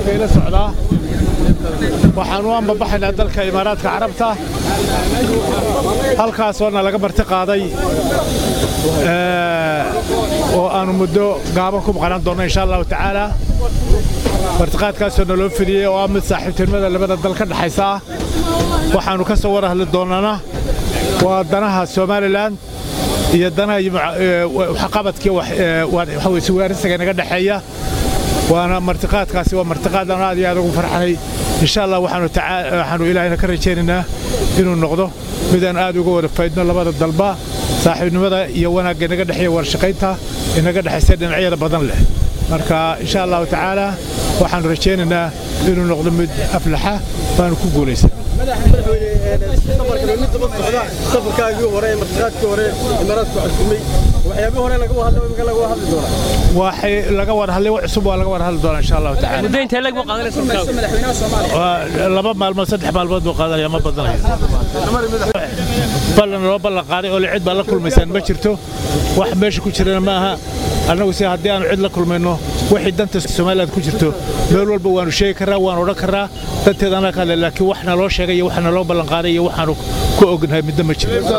miidiyaha ila socdaa waxaan u ambabaxaynaa dalka imaaraadka carabta halkaasoona laga marti qaaday oo aanu muddo gaaban ku maqnaan doonno insha allahu tacaala martiqaadkaasoo naloo fidiyey oo ah mid saaxiibtinimada labada dal ka dhexaysa ah waxaannu ka soo war hadli doonnana waa danaha somalilan iyo danaha waxqabadkii waxaweysuwaarisiga naga dhexeeya waana martiqaadkaasi waa martiqaadaan aad iyo aad ugu farxanay insha allah waxaanu ilaahayna ka rajaynaynaa inuu noqdo midaan aad uga wada faydno labada dalba saaxiibnimada iyo wanaagga inaga dhexeeya warshaqaynta inaga dhexaysa dhinacyada badan leh marka insha allahu tacaala waxaanu rajaynaynaa inuu noqdo mid aflaxa baanu ku guulaysan safarkaagii hore ee martiqaadkii hore imaaraadku xusumay waxyaabihii hore laga hadlo imika laga hadli doonaa waxay laga war hadlay wax cusub waa laga war hadli doonaa insha allahu tacaala muddo intee lag buu qaadanaysa markaa waa laba maalmood saddex maalmood buu qaadanaya ma badanayo ballan loo ballan qaaday oo cid baa la kulmaysaan ma jirto wax meesha ku jirana ma aha annagu se haddii aanu cid la kulmayno wixii danta somaliland ku jirto meel walba waanu sheegi karraa waanu odhan karraa danteeda annaga ka hadle laakiin wax naloo sheegay iyo wax naloo ballan qaaday iyo waxaanu ku ognahay midna ma jiro